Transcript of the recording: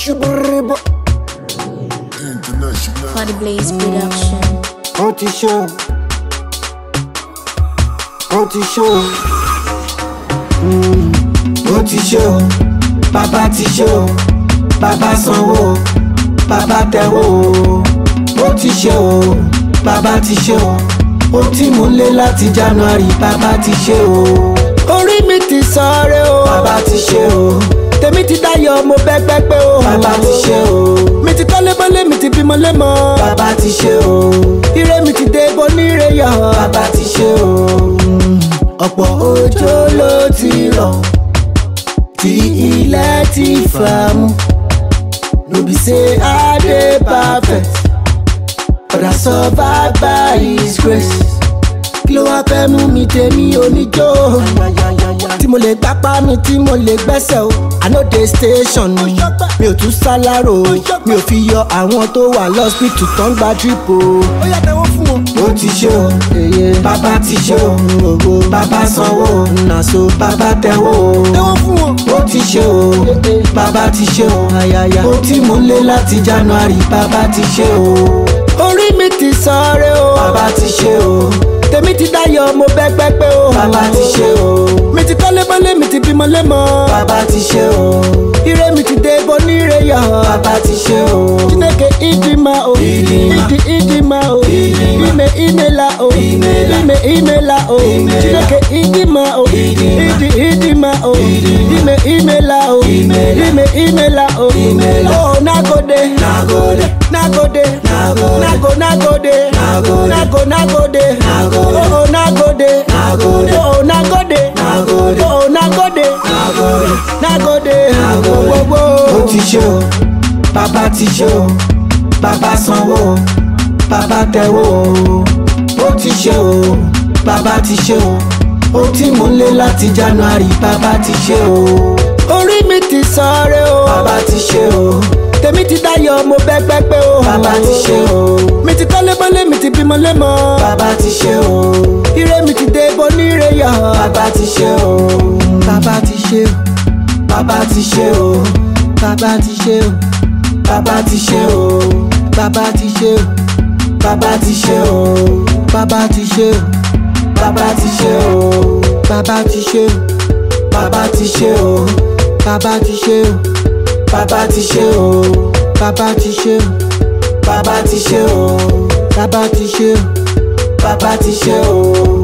ṣubúrúbọ. For the Blaze Production. ó ti ṣe o ó ti ṣe o Mm, ó ti ṣe o bàbá ti ṣe o bàbá sanwó o bàbá tẹwó o ó ti ṣe o bàbá ti ṣe o ó tí mò ń lé láti january bàbá ti ṣe o orí mi ti sọ̀rẹ́ o bàbá ti ṣe o tèmi ti dáyọ̀ mo bẹ́ pẹ́pẹ́ o bàbá ti ṣe o mi ti kọ́lé bọ́lé mi ti bímọ lẹ́mọ bàbá ti ṣe o ire mi ti dé bọ́ níre yọ bàbá ti ṣe o ọ̀pọ̀ òjò ló ti rọ̀ tí ilẹ̀ ti fà mú no be say i dey perfect but i survive by his grace kí ló wá fẹ́ mú mi tèmi oníjó tí mo lè gbápá mi tí mo lè gbẹ́sẹ̀ o i no dey station mi mi ò tún sálárò o mi ò fi yọ àwọn tó wà lọ́sítù tó ń gba drip o. ó yà tẹ́wọ́ fún wọn. ó ti ṣe o bàbá ti ṣe o bàbá sanwó o nàṣó bàbá tẹ́wọ́ o. tẹ́wọ́ fún wọn. ó ti ṣe o bàbá ti ṣe o ó tí mo lé láti january bàbá ti ṣe o. orí mi ti sọ̀rẹ́ o bàbá ti ṣe o tèmi ti dáyọ̀ mo bẹ́ pẹ́pẹ́ o. bàbá ti ṣe o. mi ti kọ́lé bọ́lé mi ti bímọ lẹ́mọ. bàbá ti ṣe o. ire mi ti dé bọ́ níre yọ. bàbá ti ṣe o. chineke idima o. Idima. idi idima o. Idima. ime imela o. Imela. ime imela o. Imela. chineke idima o. Idima. idi idima o. Idima. ime imela o. Imela. ime imela o. Imela. oh nagode. Nagode. nagode. Nagode. nago nagode. Nagode. nago nagode. Nagode. oh nagode. Nagode. oh nagode. Nagode. oh nagode. Nagode. nagode. Nagode. gbogbo. ó ti ṣe o bàbá ti ṣe o bàbá sanwó o bàbá tẹwó o ó ti ṣe o bàbá ti ṣe o ó tí mò ń lé láti january bàbá ti ṣe o orí mi ti sọ̀rẹ́ o. bàbá ti ṣe o tèmi ti dáyọ̀ mo bẹ́ pẹ́pẹ́ o. bàbá ti ṣe o mi ti kọ́lé bọ́lé mi ti bímọ lẹ́mọ. bàbá ti ṣe o ire mi ti dé bọ́ níre yọ. bàbá ti ṣe o bàbá ti ṣe o. bàbá ti ṣe o bàbá ti ṣe o. bàbá ti ṣe o bàbá ti ṣe o. bàbá ti ṣe o bàbá ti ṣe o. bàbá ti ṣe o bàbá ti ṣe o. bàbá ti ṣe o bàbá ti ṣe o. bàbá ti ṣe o bàbá ti ṣe o. bàbá ti ṣe o bàbá ti ṣe o. bàbá ti ṣe o.